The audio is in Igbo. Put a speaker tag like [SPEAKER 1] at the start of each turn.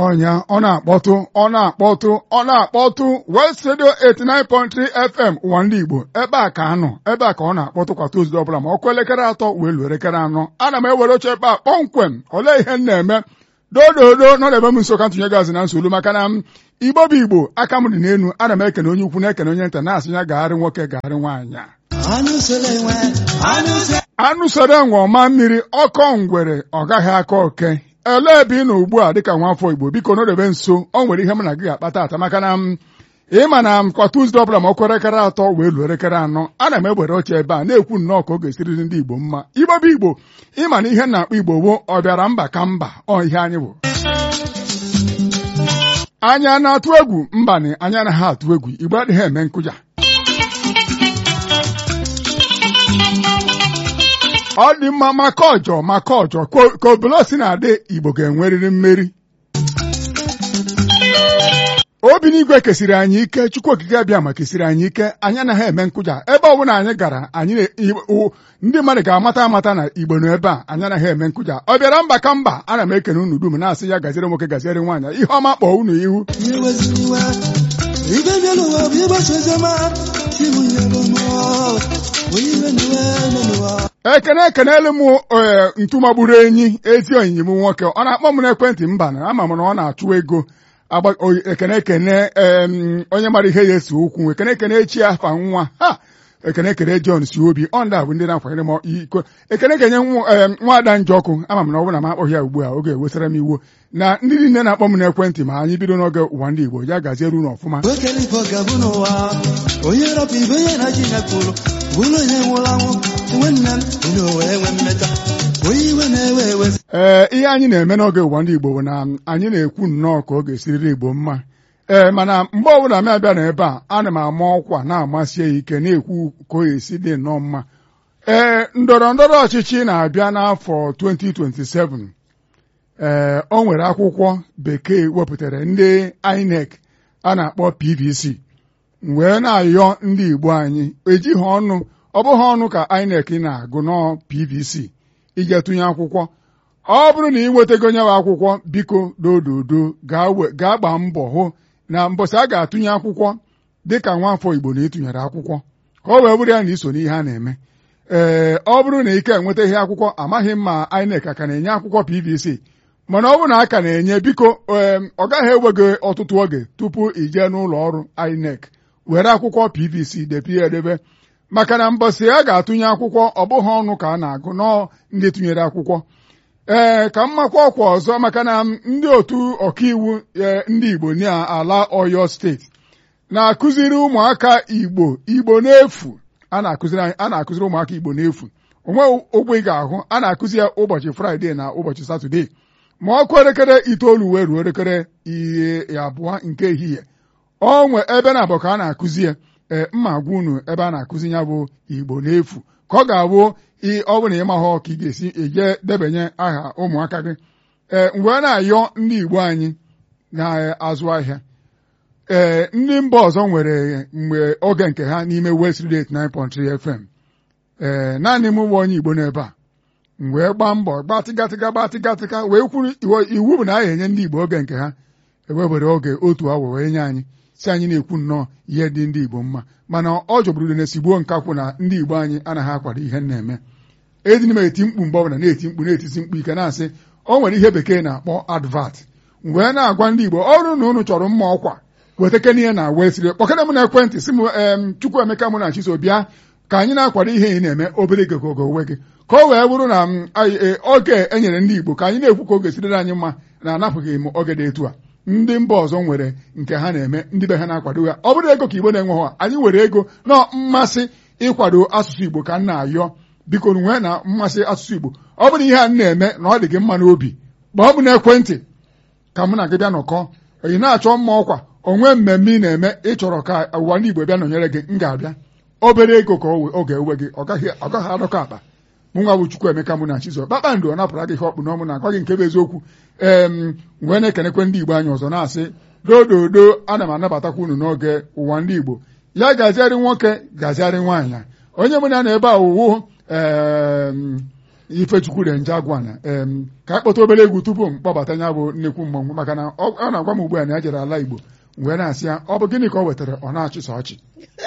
[SPEAKER 1] ọnya ọ na-akpọtụ ọ na-akpọtụ ọ na-akpọtụ West Radio 89.3 FM ụwa ndị Igbo ebe a ka anọ ebe a ka ọ na-akpọtụ kwa Tuzdee ọbụla ma ọkụ elekere atọ wee luo elekere anọ ana m ewere oche ebe a kpọmkwem olee ihe m na-eme dododo nọ na-ebe m nso ka ntụnye gazi na nsogbu maka na m Igbo bụ Igbo aka m dị n'elu ana m ekene onye ukwu na-ekene onye nta na-asị ya gagharị nwoke gagharị nwaanyị anụ soro enwe ọma mmiri ọkọ ngwere ọ gaghị aka oke elee ebe ị nọ ugbu a dịka nwaafọ Igbo biko nọdebe nso ọ nwere ihe m na gị ga-akpata ata maka na m ịma na m kwa Tuzdee ọbụla ma ọkụ elekere atọ wee luo elekere anọ ana m egbere oche ebe a na-ekwu nnọọ ka ọ ga-esiri ndị Igbo mma Igbo bụ Igbo ịma na ihe na-akpọ Igbo gboo ọ bịara mba ka mba ọ ihe anyị bụ anya na-atụ egwu mbanị anya anaghị atụ egwu Igbo adịghị eme nkụja ọ dị mma maka ọjọ maka ọjọ ka obolo si na-adị Igbo ga-enwerịrị mmeri obi n'igwe kesiri anyị ike Chukwu okike abịa ma kesiri anyị ike anyị anaghị eme nkụja ebe ọ bụla anyị gara anyị ndị mmadụ ga-amata amata na Igbo nọ ebe a anyị anaghị eme nkụja ọ bịara mba ka mba ana m ekene unu dum na-asị ya gaziere nwoke gaziere nwaanyị ihe ọma kpọọ unu ihu ekene ekenelu m ntụmagburu enyi ezi onyinye m nwoke ọ na-akpọ m n'ekwentị mba na ama m na ọ na-achụ ego ekene ekene onye mara ihe ya esi okwu ekene ekene echi afa nwa ha ekene ekene John si obi ọ ndị a bụ ndị na-akwanyere m iko ekene kenye nwaada njọkụ ama m na ọ bụrụ na m akpọghị ya ugbu a oge ewesara m iwu na ndị niile na-akpọ m n'ekwentị ma anyị bido n'oge ụwa ndị Igbo ya gaziere unu ọfụma
[SPEAKER 2] onye rọpụ ibe onye na ji nyepụrụ bụrụ onye nwụrụ anwụ nwanne m onye owe enwe mmeta onye iwe na-ewe ewe
[SPEAKER 1] ee ihe anyị na-eme n'oge ụwa ndị Igbo bụ na anyị na-ekwu nnọọ ka ọ ga-esiriri Igbo mma ee mana mgbe ọbụla m abịa n'ebe a ana m ama ọkwa na-amasị ya ike na-ekwu ka ọ ga-esi dị nnọọ mma ee ndọrọ ndọrọ ọchịchị na-abịa n'afọ 2027 ee o nwere akwụkwọ bekee wepụtara ndị INEC a na-akpọ PVC wee na-ayọ ndị Igbo anyị ejighị ọnụ ọ bụghị ọnụ ka INEC na-agụ nọọ PVC ije tụnye akwụkwọ ọ bụrụ na ị nwetago nyewe akwụkwọ biko dododo gaa gbaa mbọ hụ na mbọsị a ga-atụnye akwụkwọ dịka nwaafọ Igbo na ịtụnyere akwụkwọ ka ọ wee bụrụ ya na iso n'ihe a na-eme ee ọ bụrụ na ike enwetaghị akwụkwọ amaghị m ma INEC aka na-enye akwụkwọ PVC mana ọ bụrụ na aka na-enye biko ọ gaghị ewe gị ọtụtụ oge tupu i jee n'ụlọ ọrụ INEC were akwụkwọ PVC depie edebe maka na mbọsị a ga-atụnye akwụkwọ ọ bụghị ọnụ ka a na-agụ nọọ ndị tụnyere akwụkwọ ee ka mmakwa ọkwa ọzọ maka na ndị otu ọkaiwu ndị Igbo n'ala Ọyọ steeti na-akụziri ụmụaka Igbo Igbo n'efu a na-akụziri ụmụaka Igbo n'efu onwe ụgwọ ị ga-ahụ a na-akụzi ya ụbọchị Fraịde na ụbọchị Satọde ma ọkụ elekere itoolu wee ruo elekere ihe abụọ nke ehihie onwe ebe na-abụ ka a na-akụzi ya ee mma gwa unu ebe a na-akụzi ya bụ Igbo n'efu ka ọ ga-abụ ọ bụ na ị mahụ ka ị ga-esi eje debanye aha ụmụaka gị ee mgbe na-ayọ ndị Igbo anyị na-azụ ahịa ee ndị mba ọzọ nwere mgbe oge nke ha n'ime West Radio 89.3 FM ee naanị m bụ onye Igbo n'ebe a wee gbaa mbọ gbatịgatịga gbatịgatịga wee kwuru iwu bụ na a ga-enye ndị Igbo oge nke ha ewebere oge otu awa wee nye anyị si anyị na-ekwu nnọọ ihe dị ndị Igbo mma mana ọ jọgburu na-esigbuo nkakwụ na ndị Igbo anyị anaghị akwado ihe na-eme edina m eti mkpu mgbe ọbụla na-eti mkpu na-etisi mkpu ike na-asị o nwere ihe bekee na-akpọ advat wee na-agwa ndị Igbo ọrụ na unu chọrọ mma ọkwa wetakena ihe na wee siri kpọkere m na ekwentị si m em Chukwuemeka mụ na Chiso bịa ka anyị na-akwado ihe ị na-eme obere ego ogo onwe gị ka o wee bụrụ na oge e nyere ndị Igbo ka anyị na-ekwu ka oge siriri anyị mma na-anapụghị m oge dị etu a ndị mba ọzọ nwere nke ha na-eme ndị be ha na-akwado ya ọ bụrụ ego ka Igbo na-enweghị anyị nwere ego na mmasị ịkwado asụsụ Igbo ka m na-ayọ biko nwee na mmasị asụsụ Igbo ọ bụrụ ihe a na-eme na ọ dị gị mma n'obi ma ọ bụ n'ekwentị ka mụ na gị bịa nọkọ ị na-achọ mma ọkwa onwe mmemme ị na-eme ịchọrọ ka ụwa ndị Igbo bịa nọnyere gị m ga-abịa obere ego ka ọ ga-ewe gị ọ gaghị adọkọ akpa mụ nwa bụ Chukwuemeka mụ na Chizo kpakpando ọ napụra gị ihe ọkpụ n'ọmụ na agwa gị nke bụ eziokwu ee wee na-ekenekwe ndị Igbo anyị ọzọ na-asị dododo ana m anabatakwa unu n'oge ụwa ndị Igbo ya gaziarị nwoke gaziarị nwaanyị onye mụ na na ebe a owuwu ifechukwu renje agwana em ka anyị kpọta obere egwu tupu m kpọbata ya bụ nnekwu mmọnwụ maka na ọ ọ na-agwa m ugbu a na ya jere ala igbo wee na-asị ya ọ bụ gịnị ka ọ wetara ọ na-achịsa ọchị